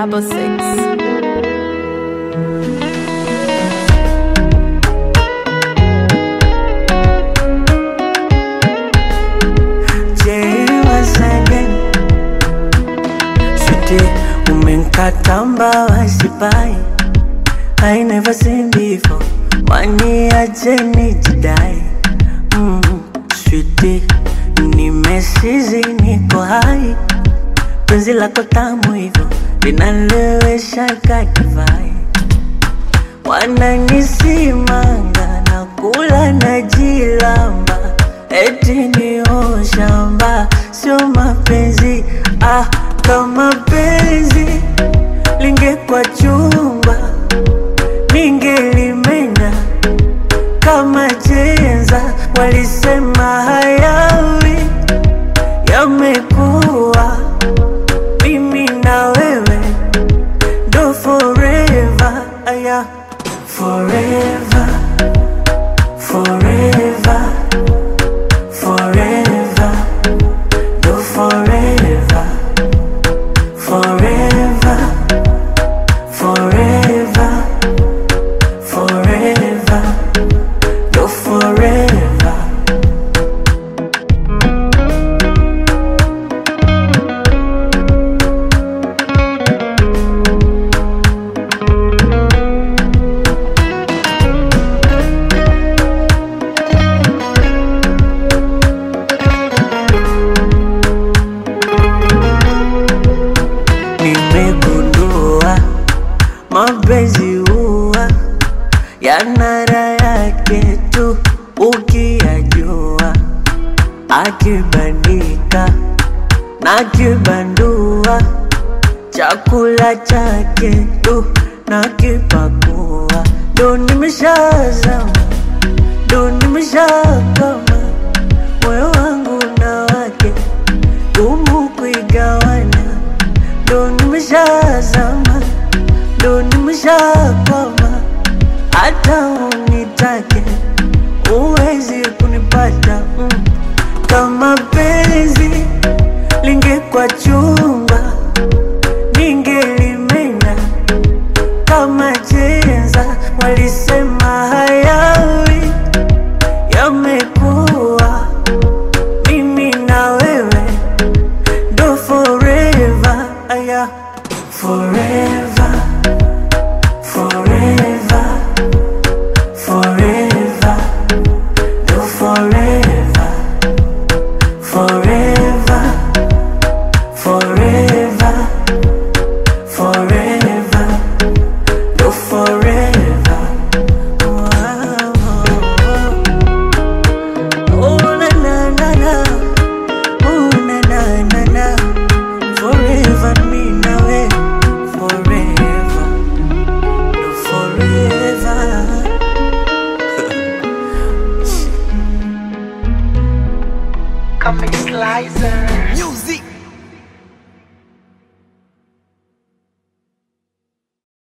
double six. Jay once again. Sweetie, umenkata mbawa sipai I never seen before waniache nijidai mm, Sweetie, nimesizi niko hai penzi lako tamu hivyo linalewesha kadivai wananisimanga na kula na jilamba eti ni shamba sio mapenzi ah, kama penzi lingekwa chumba ningelimenya kama jenza walisema hayawi yamekuwa mimi na wewe ndo forever aya forever forever forever ndo forever forever forever forever ndo forever nimegundua mapenzi huwa yana raha yake tu ukiyajua, akibandika na kibandua, chakula chake tu na kipakua, ndo nimeshazama, ndo nimeshakama, moyo wangu na wake gumu kuigawana ndo nimeshazama, ndo nimeshakwama, hata unitake uwezi kunipata mm. Kama penzi lingekwa chumba, ningelimenya kama jenza, walisema hayawi yamekuwa mimi na wewe do forever, aya forever, forever, forever, do forever, forever, forever, forever, do forever. Wow. Oh na na na na. Ooh, na na na na. Forever me now, eh. Forever. No, forever. Comic Slicer. Music.